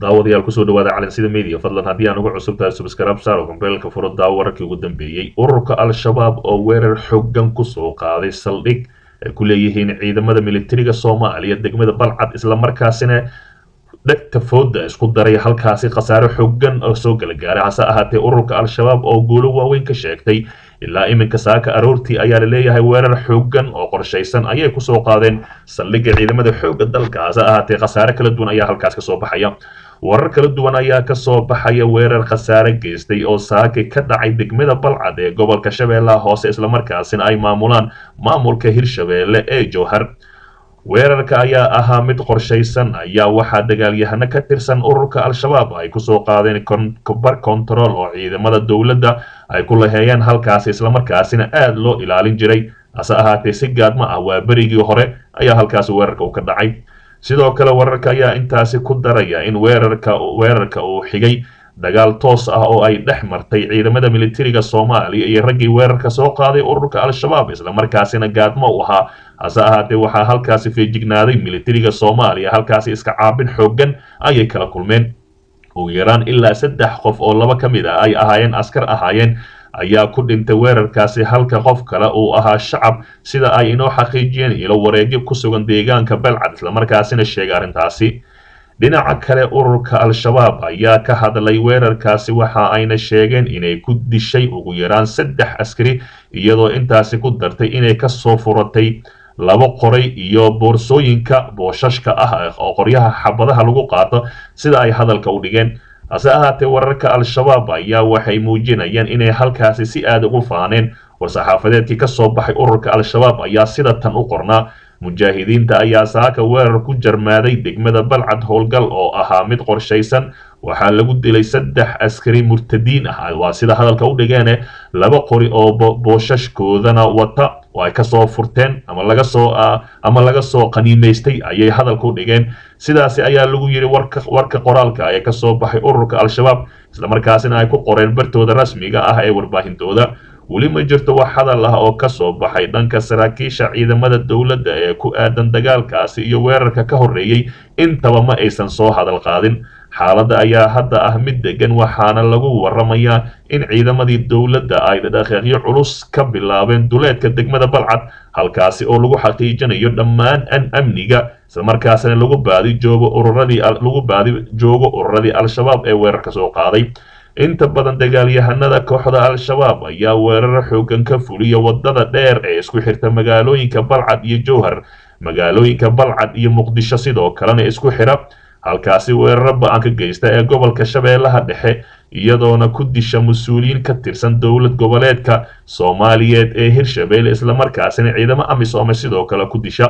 daawadayaal kusoo dhawaada calansida media fadlan haddii aan uga cusub tahay subscribe saaro kombeelka furo daawo wararkii ugu dambeeyey ururka al-shabaab oo weerar xooggan kusoo qaaday saldhig ay ku leeyihiin ciidamada militariga soomaaliya degmada balcad islamarkaasina dhegta fooda isku daray halkaasi khasaare xooggan oo soo gala gaaray hase ahaatee ururka al-shabaab oo guulo waaweyn ka sheegtay ilaa iminka saaka aroortii ayaa la leeyahay weerar xooggan oo qorshaysan ayay kusoo qaadeen saldhigga ciidamada xoogga dalka hase ahaatee khasaare kala duwan ayaa halkaas kasoo baxaya warar kala duwan ayaa kasoo baxaya weerar khasaare geystay oo saaki ka dhacay degmada balcad ee gobolka shabeellaha hoose islamarkaasina ay maamulaan maamulka hirshabeelle ee jowhar weerarka ayaa ahaa mid qorshaysan ayaa waxaa dagaalyahano ka tirsan ururka al-shabaab ay kusoo qaadeen bar control oo ciidamada dowladda ay ku laheeyeen halkaasi islamarkaasina aada loo ilaalin jiray hase ahaatee si gaadma ah waa berigii hore ayaa halkaasi weerarka uu ka dhacay sidoo kale wararka ayaa intaasi ku daraya in weerarka weerarka uu xigay dagaal toos ah oo ay dhex martay ciidamada militariga soomaaliya iyo raggii weerarka soo qaaday ururka al-shabaab islamarkaasina gaadmo u ahaa hase ahaatee waxaa halkaasi feejignaaday militariga soomaaliya halkaasi iska caabin xooggan ayay kala kulmeen ugu yaraan ilaa saddex qof oo laba ka mid ah ay ahaayeen askar ahaayeen ayaa ku dhintay weerarkaasi halka qof kale uu ahaa shacab sida ay inoo xaqiijiyeen ilo wareegyo ku sugan deegaanka balcad islamarkaasina sheegay arrintaasi dhinaca kale ururka al-shabaab ayaa ka hadlay weerarkaasi waxa ayna sheegeen inay ku dishay ugu yaraan saddex askari iyadoo intaasi ku dartay inay kasoo furatay laba qoray iyo boorsooyinka booshashka ah oo qoryaha xabadaha lagu qaato sida ay hadalka u dhigeen hase ahaatee wararka al-shabaab ayaa waxay muujinayaan inay halkaasi si aada ugu faaneen war-saxaafadeedkii kasoo baxay ururka al-shabaab ayaa sida tan u qornaa mujaahidiinta ayaa saaka weerar ku jarmaaday degmada balcad howlgal oo ahaa mid qorshaysan waxaa lagu dilay saddex askari murtadiin ah waa sida hadalka u dhigeene laba qori oo booshashkoodana wata oo ay kasoo furteen ama laga soo ama laga soo qaniimaystay ayay hadalka u dhigeen sidaasi ayaa lagu yidhi warka warka qoraalka ee kasoo baxay ururka al-shabaab islamarkaasina ay ku qoreen bartooda rasmiga ah ee warbaahintooda weli ma jirto wax hadal ah oo kasoo baxay dhanka saraakiisha ciidamada dowladda ee ku aadan dagaalkaasi iyo weerarka ka horreeyey intaba ma aysan soo hadal qaadin xaaladda ayaa hadda ah mid degan waxaana lagu waramayaa in ciidamadii dowladda ay dhaqaaqyo culus ka bilaabeen duleedka degmada balcad halkaasi oo lagu xaqiijinayo dhammaan an amniga islamarkaasina lagu baadi joogo ururadii lagu baadi joogo ururadii al-shabaab ee weerarka soo qaaday inta badan dagaalyahanada kooxda al-shabaab ayaa weerar xoogan ka fuliya wadada dheer ee isku xirta magaalooyinka balcad iyo jowhar magaalooyinka balcad iyo muqdisho sidoo kalena isku xira halkaasi weeraro ba-an ka geysta ee gobolka shabeellaha dhexe iyadoona ku disha mas-uuliyiin ka tirsan dowlad goboleedka soomaaliyeed ee hirshabeelle islamarkaasina ciidamo amisoome sidoo kale ku disha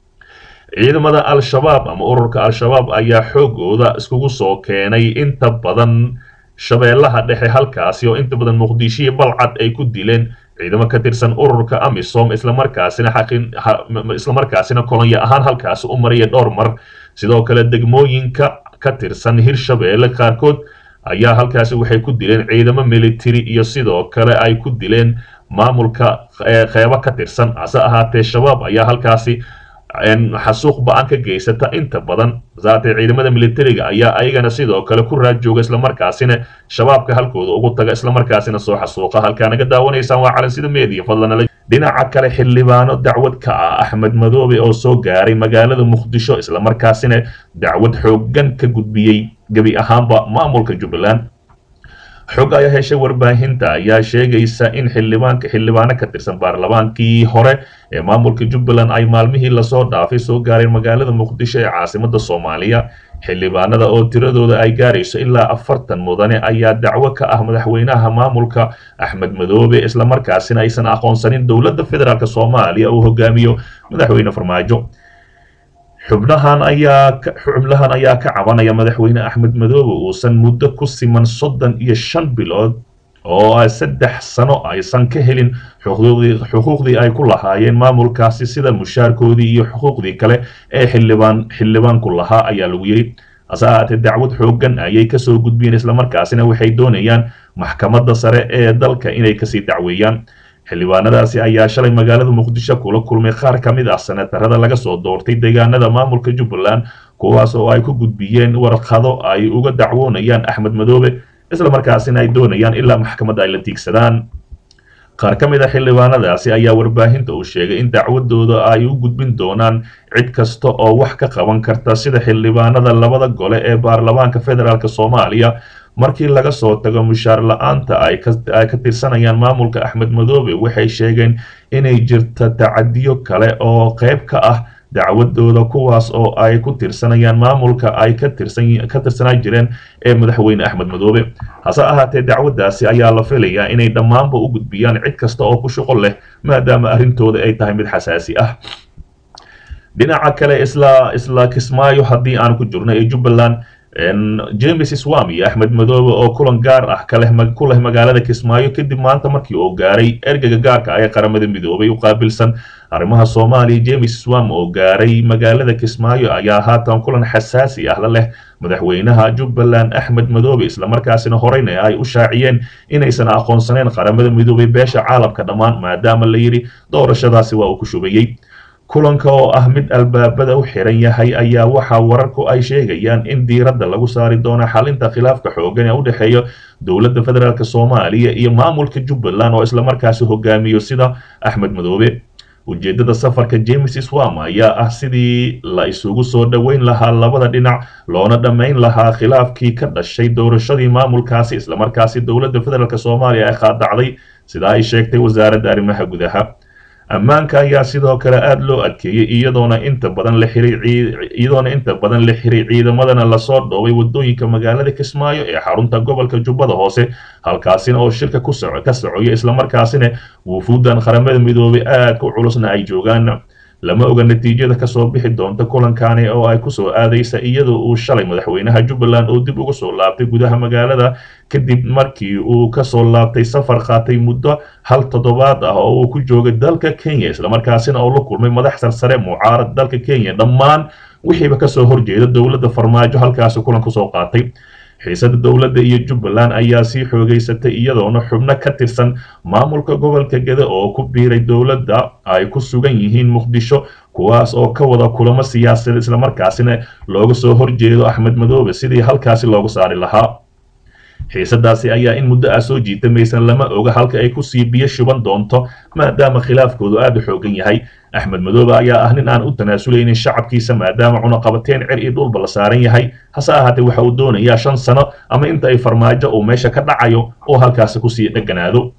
ciidamada al-shabaab ama ururka al-shabaab ayaa xoogooda iskugu soo keenay inta badan shabeellaha dhexe halkaasi oo inta badan muqdisho iyo balcad ay ku dileen ciidamo ka tirsan ururka amisom islamarkaasina islamarkaasina kolonya ahaan halkaasi u maraya dhowr mar sidoo kale degmooyinka ka tirsan hirshabeelle qaarkood ayaa halkaasi waxay ku dileen ciidamo military iyo sidoo kale ay ku dileen maamulka qeybo ka tirsan hase ahaatee shabaab ayaa halkaasi xasuuq ba-an ka geysata inta badan saatee ciidamada militariga ayaa ayagana sidoo kale ku raad jooga islamarkaasina shabaabka halkooda ugu taga islamarkaasina soo xasuuqa halkaa naga daawanaysaan waa calansida media fadlan dhinaca kale xildhibaano dacwad ka ah axmed madoobe oo soo gaaray magaalada muqdisho islamarkaasina dacwad xooggan ka gudbiyey gebi ahaanba maamulka jubbaland xog ayaa heshay warbaahinta ayaa sheegaysa in xildhibaanka xildhibaano ka tirsan baarlamaankii hore ee maamulka jubbaland ay maalmihii lasoo dhaafay soo gaareen magaalada muqdisho ee caasimada soomaaliya xildhibaanada oo tiradooda ay gaarayso ilaa afartan mudane ayaa dacwo ka ah madaxweynaha maamulka axmed madoobe islamarkaasina aysan aqoonsanin dowladda federaalk soomaaliya uu hogaamiyo madaxweyne farmaajo xubnahan ayaa xubnahan ayaa ka cabanaya madaxweyne axmed madoobe uusan muddo ku siman soddon iyo shan bilood oo saddex sano aysan ka helin xuquuqdii ay ku lahaayeen maamulkaasi sida mushaarkoodii iyo xuquuqdii kale ee xildhibaan xildhibaanku lahaa ayaa lagu yidhi hase ahaatee dacwad xooggan ayay kasoo gudbiyeen islamarkaasina waxay doonayaan maxkamadda sare ee dalka inay kasii dacweeyaan xildhibaanadaasi ayaa shalay magaalada muqdisho kula kulmay qaar ka mid ah senatarada laga soo doortay deegaanada maamulka jubbaland kuwaas oo ay ku gudbiyeen warqado ay uga dacwoonayaan axmed madoobe isla markaasina ay doonayaan ilaa maxkamadda ay la tiigsadaan qaar ka mid a xildhibaanadaasi ayaa warbaahinta uu sheegay in dacwadooda ay u gudbin doonaan cid kasta oo wax ka qaban karta sida xildhibaanada labada gole ee baarlamaanka federaalk soomaaliya markii laga soo tago mushaar la-aanta ay ka tirsanayaan maamulka axmed madoobe waxay sheegeen inay jirta tacadiyo kale oo qayb ka ah dacwadooda kuwaas oo ay ku tirsanayaan maamulka ay ka tirsanaa jireen ee madaxweyne axmed madoobe hase ahaatee dacwadaasi ayaa la filayaa inay dhammaanba u gudbiyaan cid kasta oo ku shuqol leh maadaama arrintooda ay tahay mid xasaasi ah dhinaca kale isla isla kismaayo haddii aan ku jirno ee jubbaland james swam iyo axmed madoobe oo kulan gaar ah kaleh ku leh magaalada kismaayo kadib maanta markii uu gaaray ergeyga gaarka ah ee qaramada midoobay u qaabilsan arrimaha soomaaliya james swam oo gaaray magaalada kismaayo ayaa haatan kulan xasaasi ah la leh madaxweynaha jubbaland axmed madoobe islamarkaasina horeyna ay u shaaciyeen inaysan aqoonsaneyn qaramada midoobay beesha caalamka dhammaan maadaama la yidhi doorashadaasi waa uu ku shubayey kulanka oo ah mid albaabada u xiran yahay ayaa waxaa wararku ay sheegayaan in diiradda lagu saari doono xalinta khilaafka xoogan ee u dhexeeya dowladda federaalk soomaaliya iyo maamulka jubbaland oo islamarkaasi hogaamiyo sida axmed madoobe ujeeddada safarka james swam ayaa ah sidii la isugu soo dhoweyn lahaa labada dhinac loona dhammayn lahaa khilaafkii ka dhashay doorashadii maamulkaasi islamarkaasi dowladda federaalk soomaaliya ay qaadacday sidaa ay sheegtay wasaaradda arrimaha gudaha ammaanka ayaa sidoo kale aada loo adkeeyey iyadoona inta badan la xiray iyadoona inta badan la xiray ciidamadana lasoo dhoobay wadooyinka magaalada kismaayo ee xarunta gobolka jubbada hoose halkaasina oo shirka ku soco ka socoya islamarkaasina wufuuddan qaramada midoobay aadka u culusna ay joogaan lama oga natiijada kasoo bixi doonta kulankani oo ay kusoo aadaysa iyadoo uu shalay madaxweynaha jubbaland oo dib uga soo laabtay gudaha magaalada kadib markii uu kasoo laabtay safar qaatay muddo hal toddobaad ah oo uu ku joogay dalka kenya islamarkaasina oo la kulmay madax sarsare mucaarad dalka kenya dhammaan wixiiba kasoo horjeeda dowladda farmaajo halkaasi kulan kusoo qaatay xiisada dowladda iyo jubbaland ayaa sii xoogeysatay iyadoona xubno ka tirsan maamulka gobolka gede oo ku biiray dowladda ay ku sugan yihiin muqdisho kuwaas oo ka wada kulamo siyaasadeed islamarkaasina looga soo horjeedo axmed madoobe sidii halkaasi loogu saari lahaa xiisadaasi ayaa in muddo ah soo jiitamaysan lama oga halka ay kusii biyo shuban doonto maadaama khilaafkoodu aada u xoogan yahay axmed madoobe ayaa ah nin aan u tanaasuleynin shacabkiisa maadaama cunaqabateen cer iyo dhulba la saaran yahay hase ahaatee waxa uu doonayaa shan sano ama inta ay farmaajo uu meesha ka dhacayo oo halkaasi kusii dheganaado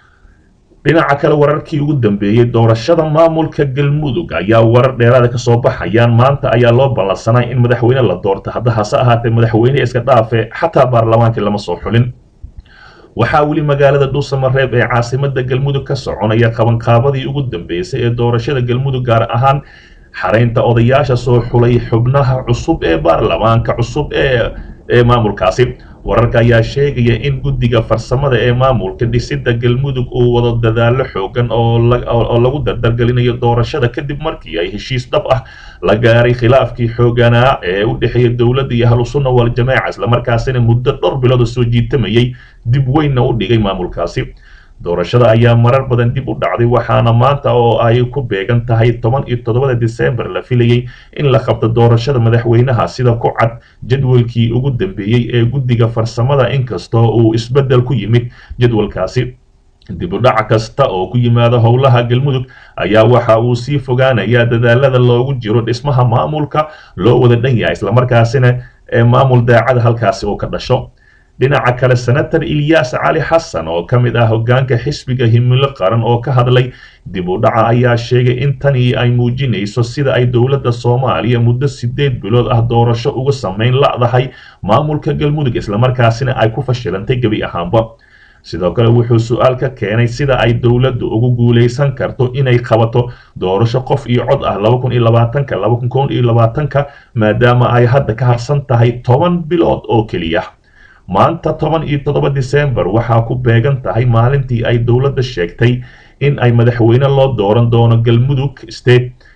dhinaca kale wararkii ugu dambeeyey doorashada maamulka galmudug ayaa warar dheeraada kasoo baxayaan maanta ayaa loo ballansanay in madaxweyne la doorto hadda hase ahaatee madaxweyne iska dhaafe xataa baarlamaankii lama soo xulin waxaa weli magaalada dhuusamareeb ee caasimada galmudug ka soconaya qabanqaabadii ugu dambeysay ee doorashada galmudug gaar ahaan xaraynta odayaasha soo xulay xubnaha cusub ee baarlamaanka cusub ee ee maamulkaasi wararka ayaa sheegaya in guddiga farsamada ee maamulka dhisida galmudug uu wado dadaalo xoogan oo lagu dardargelinayo doorashada kadib markii ay heshiis dhab ah la gaaray khilaafkii xooganaa ee u dhexeeya dowladda iyo ahlusunna waljamaaca islamarkaasina muddo dhowr bilood soo jiitamayay dib weynna u dhigay maamulkaasi doorashada ayaa marar badan dib u dhacday waxaana maanta oo ay ku beegan tahay toban iyo toddobada disembar la filayey in la qabto doorashada madaxweynaha sida ku cad jadwalkii ugu dambeeyey ee guddiga farsamada inkastoo uu isbeddel ku yimid jadwalkaasi dib u dhac kasta oo ku yimaada howlaha galmudug ayaa waxa uu sii fogaanayaa dadaalada loogu jiro dhismaha maamulka loo wada dhan yahay islamarkaasina ee maamul daacada halkaasi oo ka dhasho dhinaca kale senator ilyas cali xasan oo ka mid ah hoggaanka xisbiga himilo qaran oo ka hadlay dib u dhaca ayaa sheegay in tani ay muujinayso sida ay dowladda soomaaliya muddo sideed bilood ah doorasho uga samayn la'dahay maamulka galmudug islamarkaasina ay ku fashilantay gebi ahaanba sidoo kale wuxuu su-aal ka keenay sida ay dowladdu ugu guulaysan karto inay qabato doorasho qof iyo cod ah laba kun iyo labaatanka laba kun koon iyo labaatanka maadaama ay hadda ka harsan tahay toban bilood oo keliya maanta toban iyo toddoba disembar waxaa ku beegan tahay maalintii ay dowladda sheegtay in ay madaxweyne loo dooran doono galmudug state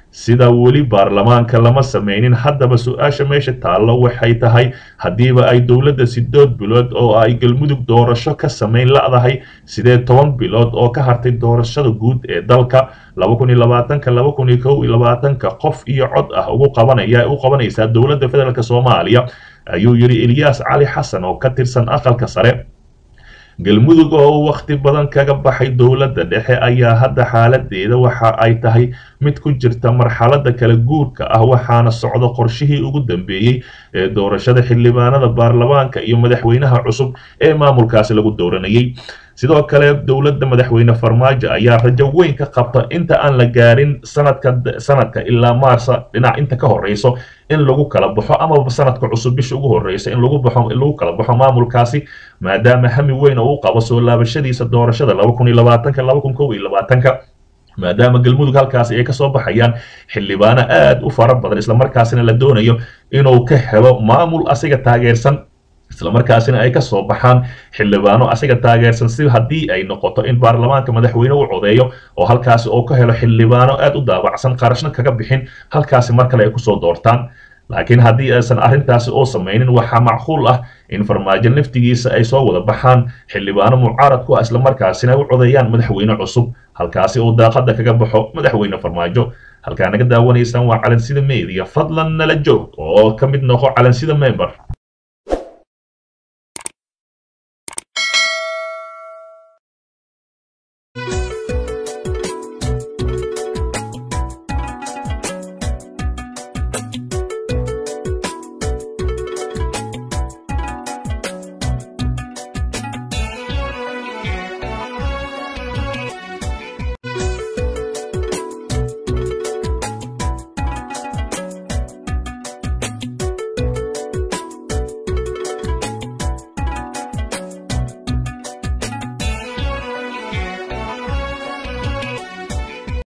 sida weli baarlamaanka lama sameynin haddaba su-aasha meesha taallo waxay tahay haddiiba ay dowladda sideed bilood oo ay galmudug doorasho ka samayn la'dahay sidee toban bilood oo ka hartay doorashada guud ee dalka laba kun iyo labaatanka laba kun iyo kow iyo labaatanka qof iyo cod ah ugu qabanaya u qabanaysaa dowladda federaalk soomaaliya ayuu yidhi eliyas cali xasan oo ka tirsan aqalka sare galmudug oo wakhti badan kaga baxay dowladda dhexe ayaa hadda xaaladeeda waxa ay tahay mid ku jirta marxaladda kala guurka ah waxaana socda qorshihii ugu dambeeyey ee doorashada xildhibaanada baarlamaanka iyo madaxweynaha cusub ee maamulkaasi lagu dooranayay sidoo kale dowladda madaxweyne farmaajo ayaa rajo weyn ka qabta inta aan la gaarin sanadka sanadka ilaa maarsa dhinac inta ka horeyso in lagu kala baxo amaba sanadka cusub bisha ugu horeysa in lagu baxo in lagu kala baxo maamulkaasi maadaama hami weyn oo u qabo soo laabashadiisa doorashada laba kun iyo labaatanka laba kun kow iyo labaatanka maadaama galmudug halkaasi ay kasoo baxayaan xildhibaano aad u fara badan islamarkaasina la doonayo inuu ka helo maamul asiga taageersan islamarkaasina ay kasoo baxaan xildhibaano asiga taageersan si haddii ay noqoto in baarlamaanka madaxweyne u codeeyo oo halkaasi oo ka helo xildhibaano aad u daabacsan qarashna kaga bixin halkaasi mar kale ay kusoo doortaan laakiin haddii aysan arrintaasi oo samaynin waxaa macquul ah in farmaajo naftigiisa ay soo wada baxaan xildhibaano mucaarad ku ah islamarkaasina ay u codeeyaan madaxweyne cusub halkaasi oo daaqada kaga baxo madaxweyne farmaajo halkaa naga daawanaysaan waa calansida media fadlan nala joog oo ka mid noqo calansida member